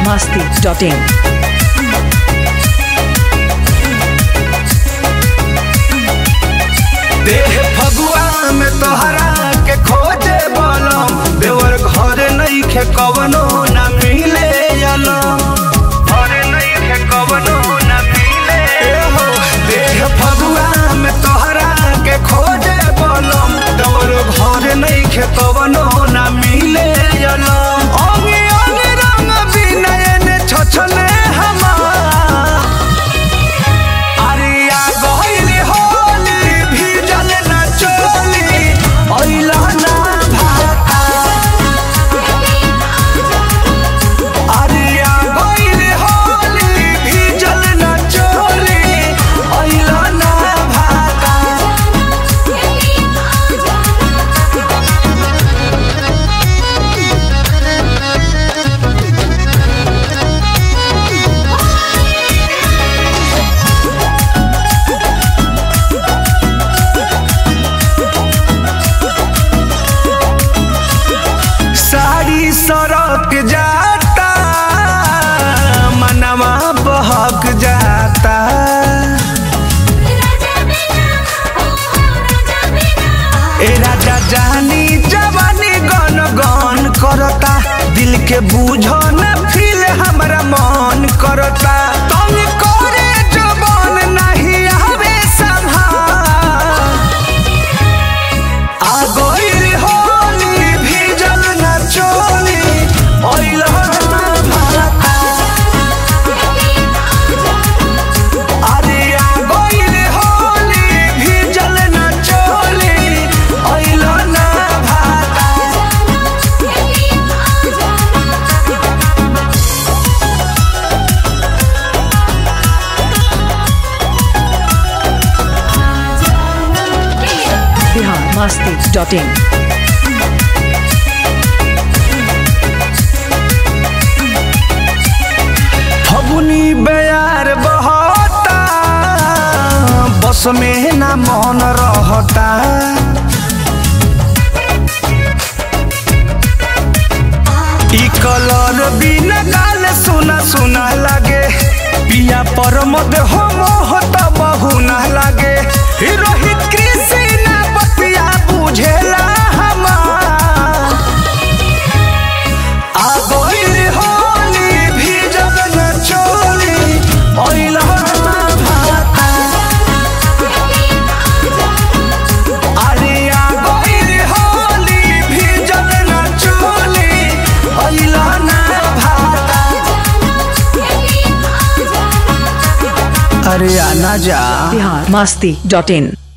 masti.in. देह फगुआ में तोहरा के खोजे बलम देवर घर नहीं खे कवनो न मिले अलम घर नहीं खे कवनो न मिले हो देह फगुआ में तोहरा के खोजे बलम देवर घर नहीं खे कवनो न मिले अलम अंगे अंगे रंग बिनयन छछने हमार अरिया गइल होली भीजल न चोली अइला ना भाता अरिया गइल होली भीजल न चोली अइला ना भाता साड़ी सड़क जाता मनवा बहक जाता ए राजा जानी जवानी गन गन करता दिल के बूझो न फील हमरा मन करता तुम करे जवान नहीं आवे संभाल आ गइल होली भीजल न चोली ओइला ना भाता अरे आ गइल होली भीजल न चोली ओइला ना भाता Bihar masti.in. फगुनी बेयार बहता बस में ना मन रहता ई कलर बिना गाल सुना सुना लागे पिया पर मद हो मोहत बहुना लागे ई रोहित कृषि ना बतिया बुझेला हमार आ गइल होली भीजल न चोली ओइला ना भाता अरे आ गइल होली भीजल न चोली ओइला ना भाता अरे आना जा Bihar masti.in.